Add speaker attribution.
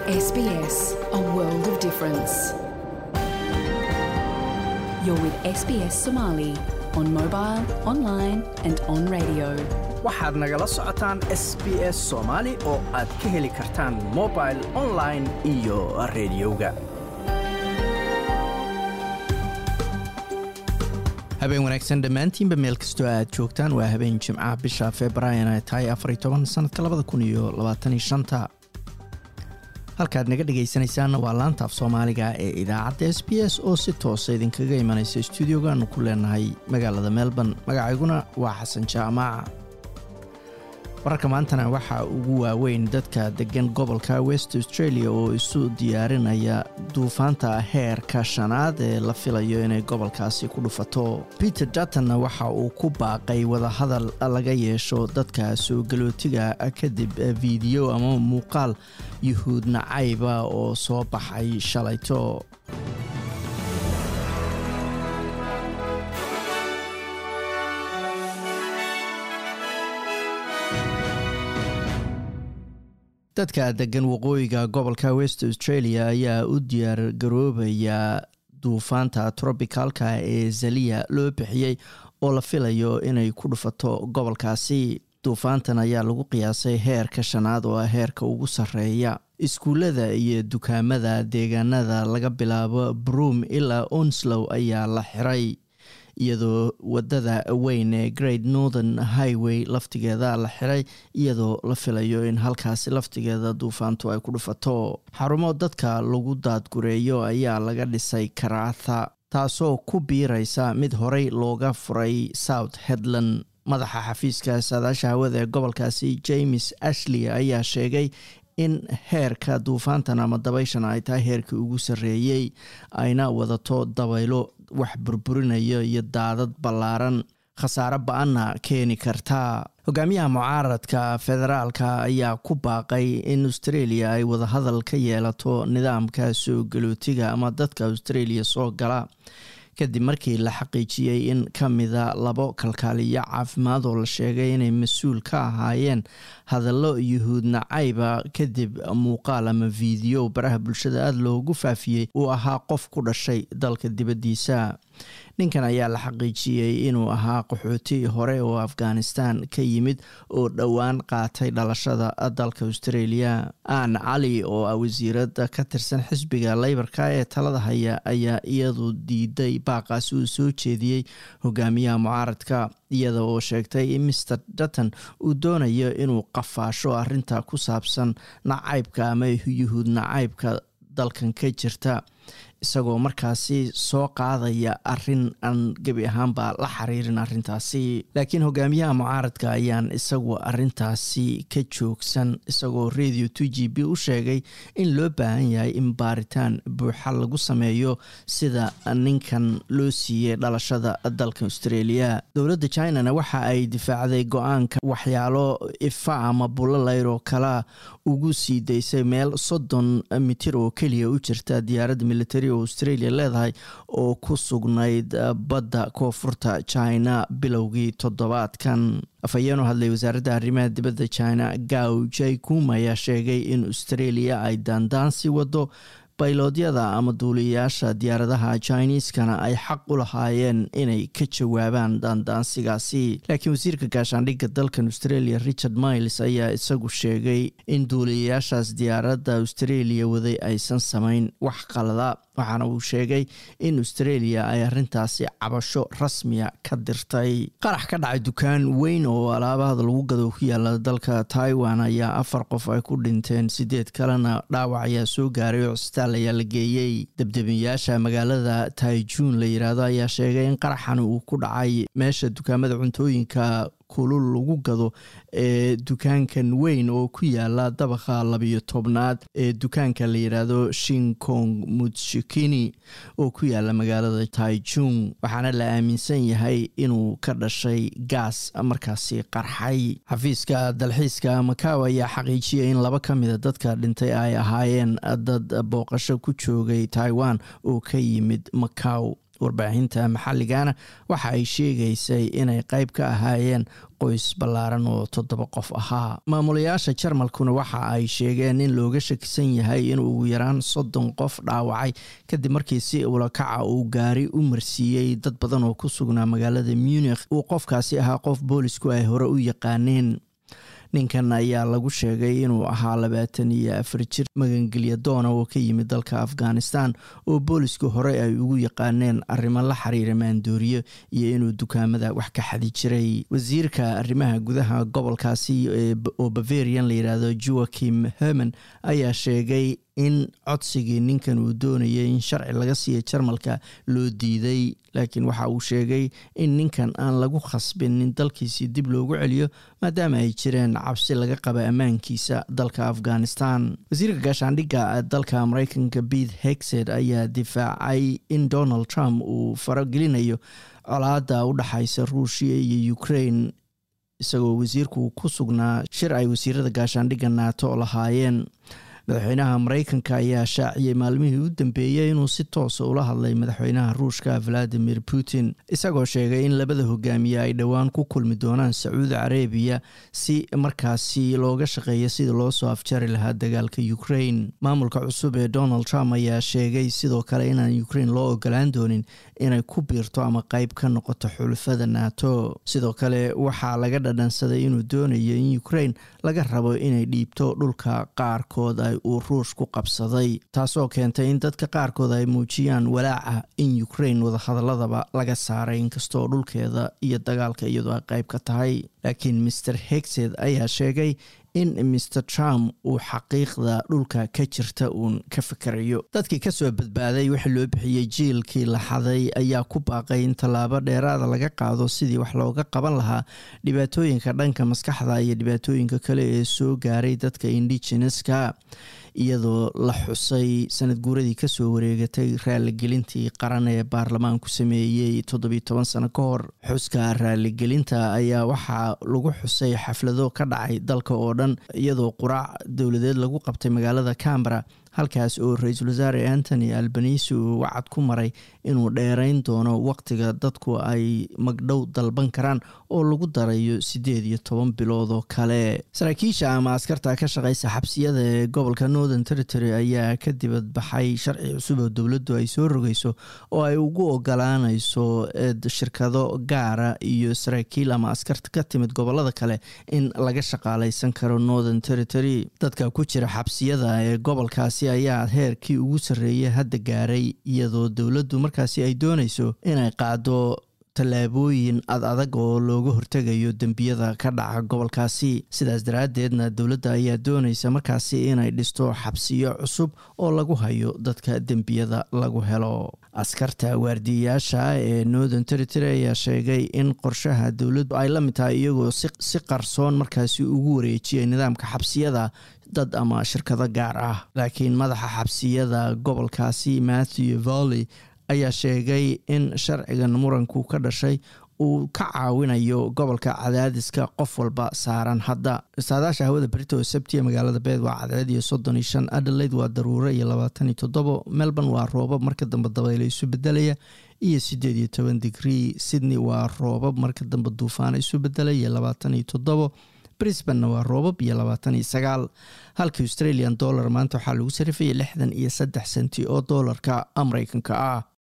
Speaker 1: SBS, a world of difference. You're with SBS Somali on mobile, online, and on radio.
Speaker 2: waxaad nagala socotaan s b s soomaali oo aad ka heli kartaan mobil online iyo rediyoga habeen wanaagsan dhammaantiinba meel kastoo aad joogtaan waa habeen jimcaha bisha februaayan ay tahay afar iyo toban sanadka labada kun iyo labaataniyo shanta halkaad naga dhegaysanaysaanna waa laanta af soomaaliga ee idaacadda s b s oo si toosa idinkaga imanaysa stuudiogaanu ku leenahay magaalada melbourne magacayguna waa xasan jaamaaca wararka maantana waxaa ugu waaweyn dadka degan gobolka west australia oo isu diyaarinaya duufaanta heerka shanaad ee la filayo inay gobolkaasi ku dhufato peter dutonna waxa uu ku baaqay wadahadal laga yeesho dadka soo galootiga kadib fiideo ama muuqaal yuhuud nacayba oo soo baxay shalayto dadka degan waqooyiga gobolka west australia ayaa u diyaar garoobaya duufaanta trobicalka ee zaliya loo bixiyey oo la filayo inay ku dhufato gobolkaasi duufaantan ayaa lagu qiyaasay heerka shanaad oo ah heerka ugu sarreeya iskuullada iyo dukaamada deegaanada laga bilaabo broom ilaa onslow ayaa la xiray iyadoo wadada weyn ee great northern highway laftigeeda la xiray iyadoo la filayo in halkaasi laftigeeda duufaantu ay ku dhufato xarumo dadka lagu daadgureeyo ayaa laga dhisay karaatha taasoo ku biiraysa mid horey looga furay south headland madaxa xafiiska saadaasha hawada ee gobolkaasi james ashley ayaa sheegay in heerka duufaantan ama dabayshan ay tahay heerkii ugu sarreeyey ayna wadato dabaylo wax burburinaya iyo daadad ballaaran khasaare ba-anna keeni karta hogaamiyaha mucaaradka federaalka ayaa ku baaqay in australia ay wadahadal ka yeelato nidaamka soo galootiga ama dadka australia soo gala kadib markii la xaqiijiyey in ka mida labo kalkaaliyo caafimaad oo la sheegay inay mas-uul ka ahaayeen hadallo yuhuud nacayba kadib muuqaal ama fiideo baraha bulshada aada loogu faafiyey uu ahaa qof ku dhashay dalka dibaddiisa ninkan ayaa la xaqiijiyey inuu ahaa qaxooti hore oo afghanistan ka yimid oo dhowaan qaatay dhalashada dalka australia aan cali oo ah wasiirada ka tirsan xisbiga leybarka ee talada haya ayaa iyadu diiday baaqaasi uu soo jeediyey hogaamiyaha mucaaradka iyada oo sheegtay in master dutton uu doonayo inuu qafaasho arinta ku saabsan nacaybka ama yuhuud nacaybka dalkan ka jirta isagoo markaasi soo qaadaya arin aan gebi ahaanba la xiriirin arintaasi laakiin hogaamiyaha mucaaradka ayaan isagu arintaasi ka joogsan isagoo radio two g b u sheegay in loo baahan yahay in baaritaan buuxa lagu sameeyo sida ninkan loo siiyey dhalashada dalka australia dowladda chinana waxa ay difaacday go-aanka waxyaalo ifa ama bulaleyr oo kala ugu sii daysay meel soddon mitir oo keliya u jirta diyaaradda military oo australia leedahay oo ku sugnayd badda koonfurta china bilowgii toddobaadkan afhayeen u hadlay wasaaradda arrimaha dibadda china gaw jaikum ayaa sheegay in australia ay daandaansi wado bayloodyada ama duuliyayaasha diyaaradaha chiniiskana ay xaq u lahaayeen inay ka jawaabaan daandaansigaasi laakiin wasiirka gaashaandhigga dalkan australia richard miles ayaa isagu sheegay in duuliyayaashaas diyaaradda australia waday aysan samayn wax qalada waxaana uu sheegay in australia ay arintaasi cabasho rasmiya ka dirtay qarax ka dhacay dukaan weyn oo alaabahada lagu gado ku yaala dalka taiwan ayaa afar qof ay ku dhinteen sideed kalena dhaawac ayaa soo gaaray oo cisbitaal ayaa la geeyey debdebiyaasha magaalada taijuun la yiraahdo ayaa sheegay in qaraxan uu ku dhacay meesha dukaamada cuntooyinka kulul lagu gado ee dukaankan weyn oo ku yaala dabaqa labiyo tobnaad ee dukaanka la yiraahdo shinkong mutshikini oo ku yaala magaalada taijung waxaana la aaminsan yahay inuu ka dhashay gaas markaasi qarxay xafiiska dalxiiska makaw ayaa xaqiijiyay in laba ka mida dadka dhintay ay ahaayeen dad booqasho ku joogay taiwan oo ka yimid makaw warbaahinta maxalligana waxa ay sheegaysay inay qayb ka ahaayeen qoys ballaaran oo toddoba qof ahaa maamulayaasha jarmalkuna waxa ay sheegeen in looga shakisan yahay in ugu yaraan soddon qof dhaawacay kadib markii si ulakaca uu gaari u marsiiyey dad badan oo ku sugnaa magaalada munikh uu qofkaasi ahaa qof boolisku ay hore u yaqaaneen ninkan ayaa lagu sheegay inuu ahaa labaatan iyo afar jir magangelya doona oo ka yimid dalka afghanistan oo boolisku hore ay ugu yaqaaneen arrimo la xiriira maandooriyo iyo inuu dukaamada wax ka xadi jiray wasiirka arrimaha gudaha gobolkaasi oo bavarian la yidhaahdo joakim herman ayaa sheegay in codsigii ninkan uu doonayay in sharci laga siiya jarmalka loo diiday laakiin waxa uu sheegay in ninkan aan lagu khasbinin dalkiisii dib loogu celiyo maadaama ay jireen cabsi laga qaba ammaankiisa dalka afghanistan wasiirka gaashaandhigga dalka mareykanka bete hexed ayaa difaacay in donald trump uu faragelinayo colaada u dhexaysa ruushia iyo ukraine isagoo wasiirku ku sugnaa shir ay wasiirada gaashaandhigga naato lahaayeen madaxweynaha mareykanka ayaa shaaciyey maalmihii u dambeeyey inuu si toosa ula hadlay madaxweynaha ruushka valadimir putin isagoo sheegay in labada hogaamiye ay dhowaan ku kulmi doonaan sacuudi carabiya si markaasi looga shaqeeyo sidii loo soo afjari lahaa dagaalka ukraine maamulka cusub ee donald trump ayaa sheegay sidoo kale inaan ukraine loo ogolaan doonin inay ku biirto ama qeyb ka noqoto xulufada nato sidoo kale waxaa laga dhadhansaday inuu doonayo in ukraine laga rabo inay dhiibto dhulka qaarkood ay uu ruush ku qabsaday taasoo keentay in dadka qaarkood ay muujiyaan walaaca in ukraine wadahadaladaba laga saaray inkastoo dhulkeeda iyo dagaalka iyadoo ay qayb ka tahay laakiin maer hexed ayaa sheegay in maer trump uu xaqiiqda dhulka ka jirta uun ka fikerayo dadkii kasoo badbaaday wixii loo bixiyey jiilkii la xaday ayaa ku baaqay in tallaabo dheeraada laga qaado sidii wax looga qaban lahaa dhibaatooyinka dhanka maskaxda iyo dhibaatooyinka kale ee soo gaaray dadka indigeneska iyadoo la xusay sanad guuradii kasoo wareegatay raaligelintii qaran ee baarlamaanku sameeyey toddobiyo toban sano ka hor xuska raaligelinta ayaa waxaa lagu xusay xaflado ka dhacay dalka oo dhan iyadoo quraac dowladeed lagu qabtay magaalada cambara halkaas oo ra-iisul wasaare antony albanisi uu wacad ku maray inuu dheerayn doono waqtiga dadku ay magdhow dalban karaan oo lagu darayo siddeed iyo toban bilood oo kale saraakiisha ama askarta ka shaqeysa xabsiyada ee gobolka northern territory ayaa ka dibad baxay sharci cusub oo dowladdu ay soo rogeyso oo ay ugu ogolaaneyso shirkado gaara iyo saraakiil ama askarta ka timid gobolada kale in laga shaqaaleysan karo northern territory dadka ku jira xabsiyada ee gobolkaasi ayaa heerkii ugu sarreeyay hadda gaaray iyadoo dowladdu markaasi ay dooneyso inay qaado tallaabooyin ad adag oo looga hortegayo dembiyada ka dhaca gobolkaasi sidaas daraaddeedna dowladda ayaa dooneysa markaasi inay dhisto xabsiyo cusub oo lagu hayo dadka dembiyada lagu helo askarta waardiyayaasha ee northern territory ayaa sheegay in qorshaha dowladdu ay la mid tahay iyagoo si qarsoon markaasi ugu wareejiyay nidaamka xabsiyada dad ama shirkado gaar ah laakiin madaxa xabsiyada gobolkaasi matthew volley ayaa sheegay in sharcigan muranku ka dhashay uu ka caawinayo gobolka cadaadiska qof walba saaran hadda saadaasha hawada berito oo sabtiya magaalada beed waa cadceed iyo soddon iyo shan adelaide waa daruuro iyo labaatan iyo toddobo melbourne waa roobab marka dambe dabaylo isu bedelaya iyo siddeed iyo toban digrii sydney waa roobab marka dambe duufaana isu bedelaya iyo labaatan iyo toddobo brisbanna waa roobab iyo labaatan iyo sagaal halka australian dollar maanta waxaa lagu sarifaya lixdan iyo saddex senti oo doolarka mareykanka ah